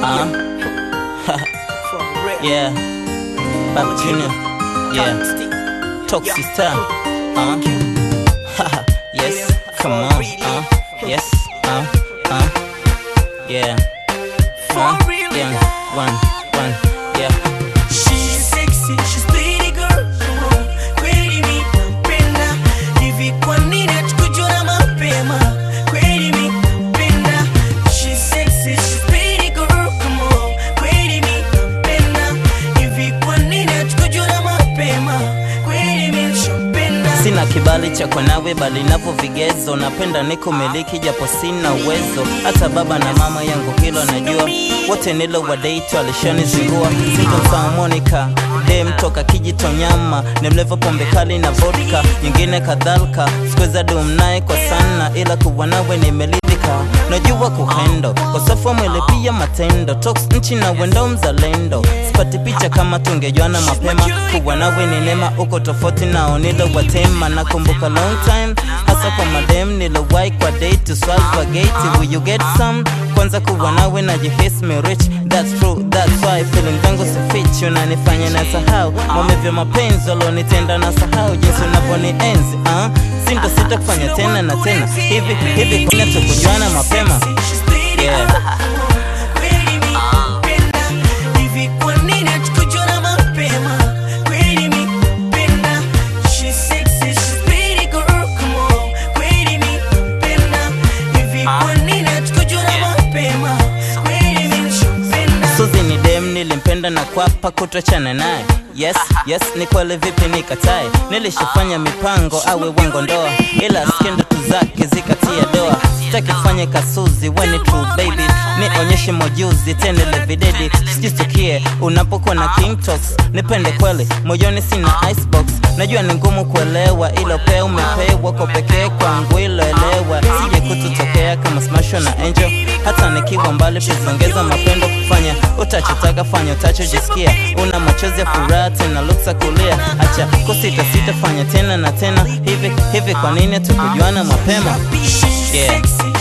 Uh, yeah, Baba Junior. Yeah, Toxic Star. Uh, yes, come on. Uh, yes, uh, uh, yeah. Uh, yeah, one, one, yeah. She's sexy, she's pretty girl. Kweli mi nampenda. Hivi kwa nini hatukujua mapema? Kweli mi nampenda. She's sexy, she's pretty girl. Come on. Kweli mi nampenda. Hivi kwa nini hatukujua mapema? Kweli mi nishampenda. Sina kibali cha kwa nawe bali napo vigezo, napenda niko miliki japo sina uwezo. Hata baba na mama yangu hilo najua, wote nilo wadate alishanizingua. Sintomsahau Monica dem toka Kijitonyama, ni mlevo pombe kali na vodka, nyingine kadhalika. Sikuweza dum naye kwa sana, ila kuwa nawe nimeridhika. Najua kuhendo kosafu wa mwili pia matendo, tox nchi na wendo mzalendo. Sipati picha kama tungejuana mapema, kuwa nawe ni neema, uko tofauti nao nilo watema. Nakumbuka long time hasa kwa madem nilowahi kwa date to swallow gate, will you get some? Kwanza kuwa nawe najihisi me rich, that's true, that's why feeling zangu si fit, unanifanya na sahau maumivu ya mapenzi walionitenda na sahau jinsi unavyonienzi uh? Sinto sita kufanya tena na tena hivi hivi, kuna tukujuana mapema She's pretty Yeah. girl. Kweli mi nampenda. Hivi kwa nini hatukujua mapema? Kweli mi nampenda. She's sexy, she's pretty girl. Come on. Kweli mi nampenda. Hivi kwa nini hatukujua mapema? Kweli mi nishampenda. Suzi ni dem nilimpenda na kwapa kutochana naye Yes, yes, ni kweli vipi nikatae Nilishafanya mipango awe wango ndoa Ila skendo tu zake zikatia doa Sitaki fanye kasuzi when it true baby Nionyeshe mojuzi tena levidedi Sijitukie unapokuwa na king talks Nipende kweli, moyoni sina icebox Najua ni ngumu kuelewa ilo pea umepewa kwa pekee kwangu ilo elewa Sije kututokea kama smasho na angel Hata nikiwa mbali pizongeza mapendo kufanya Utachotaka fanya utachojisikia Una machozi ya furaha tena luksa kulia Acha kusita sita fanya tena na tena Hivi hivi kwa nini tukujuana mapema She's Yeah. sexy,